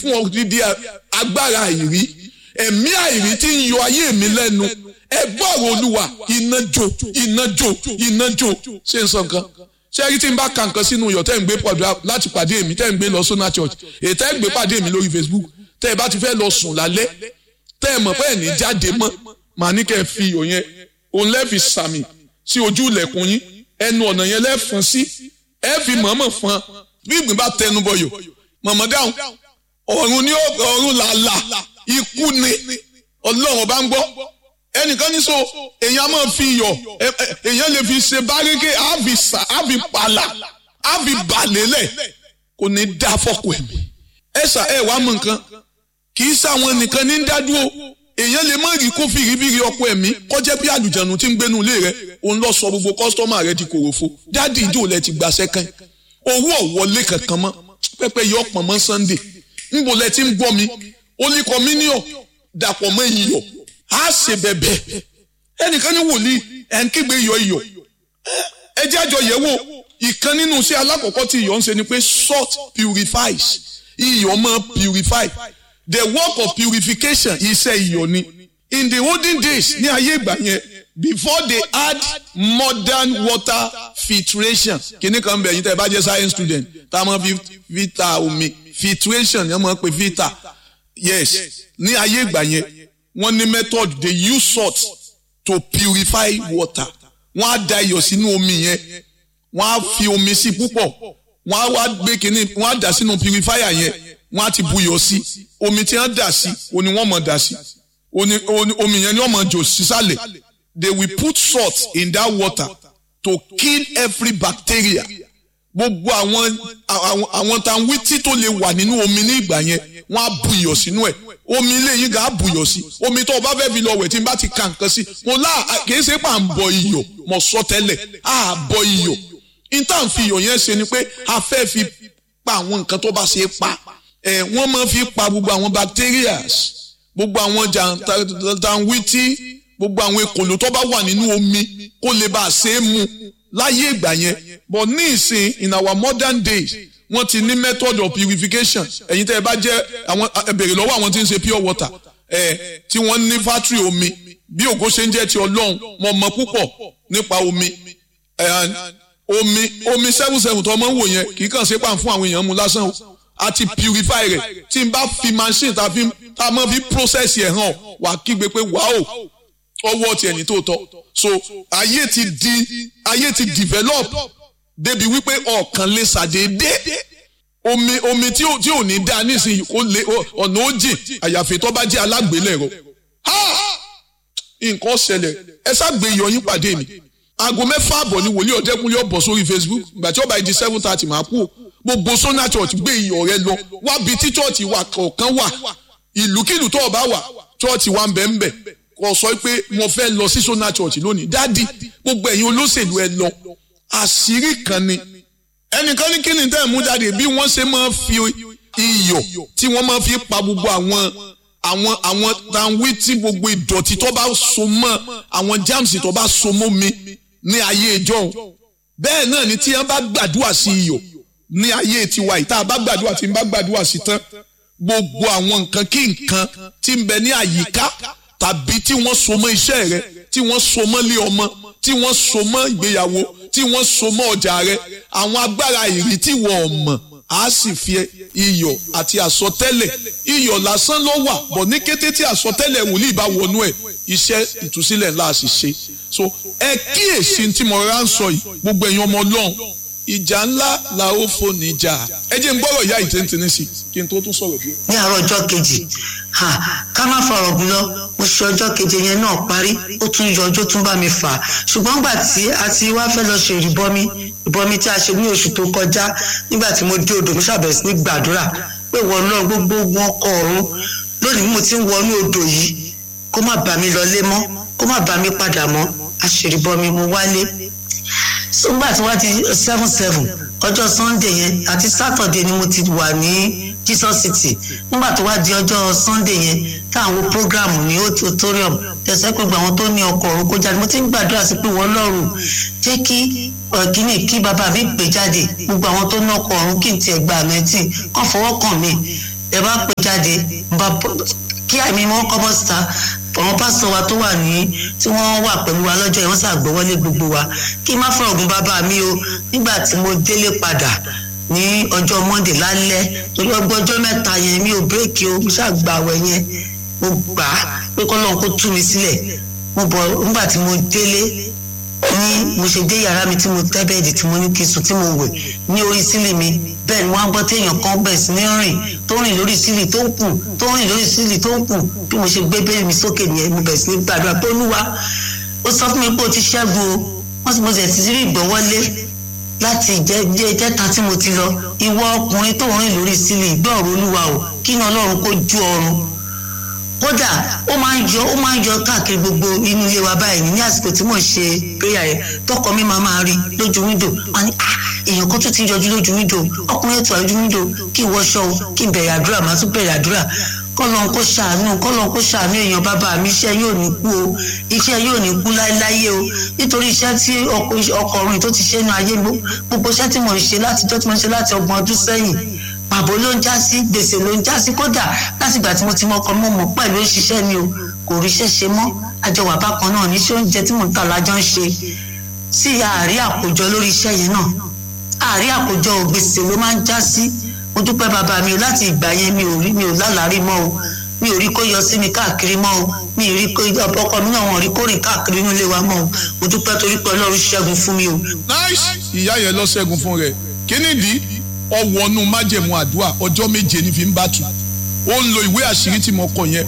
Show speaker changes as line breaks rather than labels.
fún odidi agbára àìrí ẹ̀mí àìrí tí ń yọ ayé mi lẹ́nu ẹ gbọ́rọ̀ olúwa iná jó iná jó iná jó ṣé n sọ nǹkan ṣé ẹ rí tí n bá ka nǹkan sínú iyọ̀ tẹ́ ń gbé pọ̀jù láti pàdé mi tẹ́ ń gbé lọ sọ́nà church èyí tẹ́ ń gbé pàdé mi lórí facebook tẹ́ ẹ bá ti fẹ́ lọ sùn lálẹ́ tẹ́ ẹ mọ̀ pé ẹ̀ ní jáde mọ́ màá ní kẹ́ ẹ fi iyọ̀ yẹn òun lẹ́ẹ̀fi sàmì sí ojú ilẹ̀kùn yín ẹnu ọ̀nà yẹn lẹ́ẹ̀fọn sí ẹ fi mọ̀ọ́mọ̀ fọn bí ìgbín bá tẹnu bọyọ̀ mọ̀mọ́ dáhùn ọ̀run ní ọ̀run làlà ikú ni ọlọ́run bá ń gbọ́ ẹnìkan ní so èèyàn máa fi iyọ̀ èèyàn lè fi ṣe bárékè àfi sà àfi pàlà àfi bàlélẹ̀ kò ní dá fọ́kù ẹ̀mí ẹ sà ẹ wàá mọ nǹkan kì í sáwọn nìkan ní dádúró èèyàn lè má rí kó fìrífìrí ọkọ ẹ̀mí kọjá bí àlùjànnú tí ń gbénu ilé rẹ òun lọ sọ gbogbo kọ́sítọ́mà rẹ di kòròfo dáàdì ìjò lẹ ti gbà sẹ́kàn owó ọ̀wọ́lé kankan mọ́ pẹ́pẹ́ yọ ọ̀pọ̀ mọ́ sunday ńbo lẹ ti ń gbọ́ mi ó ní kọ́míníọ̀ dàpọ̀ mọ́ iyọ̀ á ṣe bẹ̀bẹ̀ ẹnìkan ní wòlíì ẹ̀ ń kígbe iyọ̀ iyọ̀ ẹ jẹ́ àjọ yẹ̀ wò ìkan nínú iṣẹ́ alákọ̀ọ́kọ́ tí iyọ̀ ń ṣe ni pé salt purifies iyọ̀ máa purify the work of purification iṣẹ́ iyọ̀ ni in the olden days ní ayé ìgbà yẹn before they add modern water filtration kìnnì kan bẹ̀ yín tẹ́ ẹ bá jẹ́ science student tá a máa fi filter omi filtration yẹn máa pe filter yes ní ayé ìgbà yẹn wọ́n ní method they use salt to purify water wọ́n á da iyọ̀ sínú omi yẹn wọ́n á fi omi sí púpọ̀ wọ́n á wá gbé kínní wọ́n á dà sínú purifier yẹn wọ́n á ti buyọ̀ sí omi tí wọ́n dà sí oní wọ́n mọ̀ dà sí omi yẹn ni wọ́n mọ̀ jò sísàlẹ̀ they will put salt in that water to kill every bacteria gbogbo àwọn àwọn tanwítí tó lè wà nínú omi ní ìgbà yẹn wọ́n á buyọ̀ sínú ẹ̀ omi ilé yín gà á buyọ̀ sí omi tó o bá fẹ́ fi lọ wẹ̀ tí n bá ti ka nǹkan sí mo lá kìí ṣe pà ń bọ iyọ̀ mo sọ tẹ́lẹ̀ á bọ iyọ̀ intan fi iyọ̀ yẹn ṣe ni pé a fẹ́ fi pa àwọn nǹkan tó bá ṣe é pa ẹ̀ wọ́n máa fi pa gbogbo àwọn bacterias gbogbo àwọn jàǹtàǹwìtì gbogbo àwọn ekòló tó bá wà nínú omi kó lè bá a ṣe é mu láyé ìgbà yẹn but ní ìsìn in our modern days wọ́n ti ní method of purification ẹ̀yin tẹ́ ẹ bá jẹ́ àwọn ẹ bèrè lọ́wọ́ àwọn tí ń ṣe pure water ẹ̀ tí wọ́n ní factory omi bí ògo ṣe ń jẹ́ ti ọlọ́run mo mọ̀ púpọ̀ nípa omi omi omi seven seven tó ọmọ ń wò yẹn kì í kàn ṣe pàm fún àwọn èèyàn mu lásán o àti purify rẹ̀ tí n bá fi machine tá a máa fi process yẹn hàn wà kígbe pé wàá o ọwọ́ tiẹ̀ ní tòótọ́ so ayé ti di ayé ti develop débi wípé ọ̀kan lè ṣàdédé omi omi tí ò tí ò ní dáa nísìnyí kó lè ọ̀nà ó jìn àyàfi tó bá jẹ́ alágbélẹ̀rọ nǹkan ṣẹlẹ̀ ẹ ṣàgbé iyọ̀ yín pàdé mi aago mẹ́fà àbọ̀ ni wòlíì ọ̀dẹ́kunlé ọ̀bọ̀ sórí facebook ìgbà tí ó bá di seven thirty máa kú gbogbo sona church gbé iyọ̀ rẹ lọ wábi tí church wà kọ̀ọ̀kan wà ìlúkìlú tó o bá wà church wà ń bẹ̀ ń bẹ̀ kò sọ pé mo fẹ́ lọ sí sona church lónìí dádì gbogbo ẹ̀yin olóṣèlú ẹ lọ àṣírí kan ni ẹnìkan ní kíni tẹ́ ẹ̀ mú jáde bí wọ́n ṣe máa fi iyọ̀ tí wọ́n máa fi pa gbogbo àwọn àwọn àwọn tanwí tí gbogbo ìdọ̀tí tó bá so mọ́ àwọn jáàmùsì tó bá so mọ́ mi ní ayé ìjọ bẹ́ẹ̀ náà ni tí wọ́n bá gbàdúrà sí iyọ̀ ní ayé tiwa yìí tá a bá gbàdúrà tí n bá gbàdúrà sí tán gbogbo àwọn nǹkan kí nǹkan tí ń bẹ ní àyíká tàbí tí wọ́n so mọ́ iṣẹ́ rẹ tí wọ́n so mọ́ lé ọmọ tí wọ́n so mọ́ ìgbéyàwó tí wọ́n so mọ́ ọjà rẹ àwọn agbára ìrì tí wọ́n mọ̀ á sì fi iyọ̀ àti àsọtẹ́lẹ̀ iyọ̀ lásán ló wà bọ̀ ní kété tí àsọtẹ́lẹ̀ wòlíì bá wọnú ẹ̀ iṣẹ́ ìtúsílẹ̀ ńlá sì ṣe so ẹ kíyèsí tí mo rà ń sọ yìí gbogbo ẹ̀yin ọmọ ọlọ́run ìjà ńlá la ó fò níjà ẹ jẹ́ n gbọ́rọ̀ ìyá ìtẹ́ntẹ́ni sí kí n tó tún sọ̀rọ̀ bí.
ní àárọ̀ ọjọ́ kejì ká má fọ̀rọ̀ gùn lọ mo ṣe ọjọ́ keje yẹn náà parí ó tún yọ ọjọ́ tún bá mi fà á ṣùgbọ́n gbà tí a ti wá fẹ́ lọ ṣe ìrìbọmi ìbọmi tí a ṣe ní oṣù tó kọjá nígbà tí mo dé odò mo ṣàbẹ̀rẹ̀ sí ní gbàdúrà pé wọ́n náà gbogbo wọn kọ ọ̀run lónìí mo ti ń wọnú odò yìí kó má bà mí lọlé mọ́ kó má bà mí padà mọ́ àṣèrìbọmi mo wálé nígbà tí wọ́n ti seven seven ọjọ́ sunday yẹn àti saturday ni mo ti wà ní jesus city nígbà tó wá di ọjọ́ sunday yẹn táwọn programu ní auditorium tẹ̀sẹ̀ pé gbogbo àwọn tó ní ọkọ̀ ọ̀run kó jáde mo ti ń gbàdúrà sí pé wọ́n lọ́rùn jẹ́ kí ọ̀gíní kí bàbá mi pè jáde gbogbo àwọn tó ní ọkọ̀ ọ̀run kí n tiẹ̀ gba àmẹ́tì kàn fọwọ́ kàn mí ẹ bá pè jáde bá kí àmì wọn kọ́ bọ́ síta àwọn pásítọ̀ wa tó wà ní tí wọ́n wà pẹ̀lú wa lọ́jọ́ yẹn wọ́n ṣàgbọ́wọ́lé gbogbo wa kí n má fọ̀rọ̀ ògùn bàbá mi o nígbà tí mo délé padà ní ọjọ́ monde lálẹ́ torí ọgbọ́n ọjọ́ mẹ́ta yẹn mi ò bírèkì o mo ṣàgbàwẹ̀ yẹn mo gbà á pé kọ́lọ́n kó tú mi sílẹ̀ mo bọ̀ nígbà tí mo délé ní mo ṣe dé yàrá mi tí mo tẹ́ bẹ́ẹ̀dì tí mo ní kí n sùn tí mo wẹ̀ ní orí sílì mi bẹ́ẹ̀ ni wọ́n á gbọ́ téèyàn kan bẹ̀rẹ̀ sí ní rìn tó rìn lórí sílì tó ń kù tó rìn lórí sílì tó ń kù bí mo ṣe gbé bẹ́ẹ̀ mi sókè nìyẹn mo bẹ̀rẹ̀ sí ní gbàdúrà pé olúwa ó sọ fún mi pé o ti ṣẹ́gun o wọ́n sì mo sì ti rí ìgbọ́wọ́lé láti ìjẹ́ta tí mo ti lọ ìwọ ọkùnrin tó rìn lórí sílì gbọ́ ọ̀rọ̀ olúwa o kí ni ọlọ́run kó ju ọrùn kódà ó máa ń yọ ó máa ń yọ káàkiri gbogbo inú ilé wa báyìí ní àsìkò tí mò ń ṣe prayer yẹn tọkọ mi máa máa rí lójú wíńdò wọn ni ah èèyàn kan tún ti yọjú lójú wíńdò ọkùnrin ètò àlójú wíńdò kí n wọṣọ o kí n bẹ̀rẹ̀ àdúrà máa tún bẹ̀rẹ̀ àdúrà kọ́lọ́n kó ṣàánú kọ́lọ́n kó ṣàánú èèyàn bàbá mi iṣẹ́ yóò ní kú o iṣẹ́ yóò ní kú láéláyé o nítorí iṣẹ́ tí ọkùnrin tó ti ṣe nu ayé gbogbo iṣẹ́ tí mò ń ṣe láti tó tí mo ń ṣe láti ọgbọ̀n ọdún sẹ́yìn pàbó ló ń já sí gbèsè ló ń já sí kódà láti ìgbà tí mo ti mọkọ mọ mọ pẹ̀lú òṣìṣẹ́ mi o kò ríṣẹ́ ṣe mọ́ àjọwà bákan náà níṣẹ́ oúnjẹ tí mò ń tà lájọ ń ṣe sí àárí àkójọ lórí iṣẹ́ yẹn náà àárí àkójọ gbèsè ló máa ń já sí mo dúpẹ́ bàbá mi o láti ìgbà yẹn mi ò rí mi ò lálàárí mọ́ o mi ò rí kó yọ sí mi káàkiri mọ́ o mi ò rí kó ọkọ mi náà wọn rí kó rìn káàkiri inú ilé wa mọ́ o mo dúpẹ́ torí pé ọlọ́run ṣẹ́gun fún mi o.
nice ìyá yẹn lọ ṣẹ́gun fún rẹ̀ kí nìdí ọwọ́nú májẹ̀mú àdúrà ọjọ́ méje ní fi ń bá tu ó ń lo ìwé àṣírí tí mo kọ yẹn